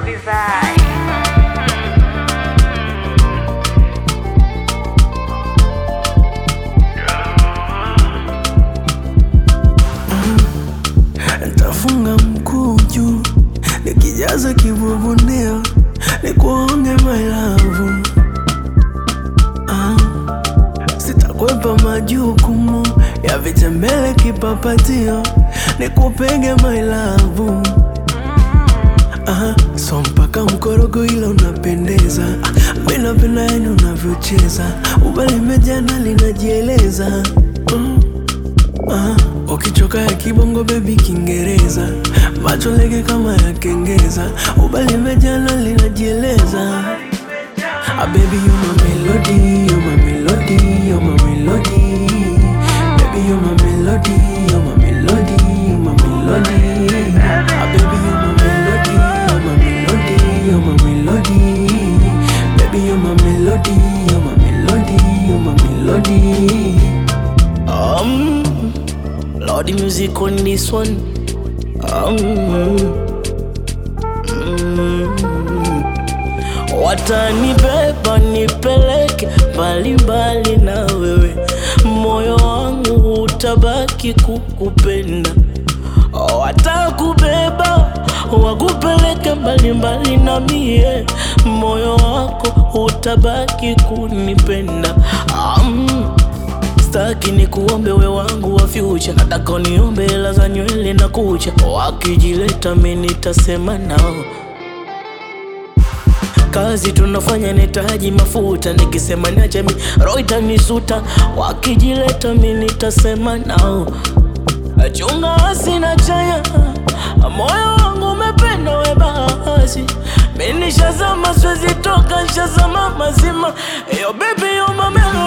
bizarre. Ntafunga mkuu juu nikijaza kibubunio nikuonge my love ah. Sitakwepa majukumu ya vitembele kipapatio nikupege my love Aha, so mpaka mkorogo ila unapendeza mi napenda yani unavyocheza ubali mejana linajieleza mm. Aha, ukichoka ya kibongo bebi Kiingereza macho lege kama ya kengeza ubali mejana linajieleza Ah, baby you my melody, you my melody, you my melody Baby you my melody, you my melody, you my melody Ah, baby you my melody, you my melody, you my melody Baby you my melody, you my melody, you my melody Um, Lordy music on this one Um, Watanibeba nipeleke mbalimbali na wewe, moyo wangu utabaki kukupenda. Watakubeba wakupeleke mbalimbali na mie, moyo wako utabaki kunipenda. Um, Staki ni kuombe we wangu wa future, nataka uniombe hela za nywele na kucha. Wakijileta mi nitasema nao kazi tunafanya nitaji mafuta, nikisema niache mi roho itanisuta. Wakijileta mi nitasema nao, chunga asina chanya, moyo wangu umependa we basi, mi nishazama siwezi toka, nishazama mazima. Yo baby yo my melody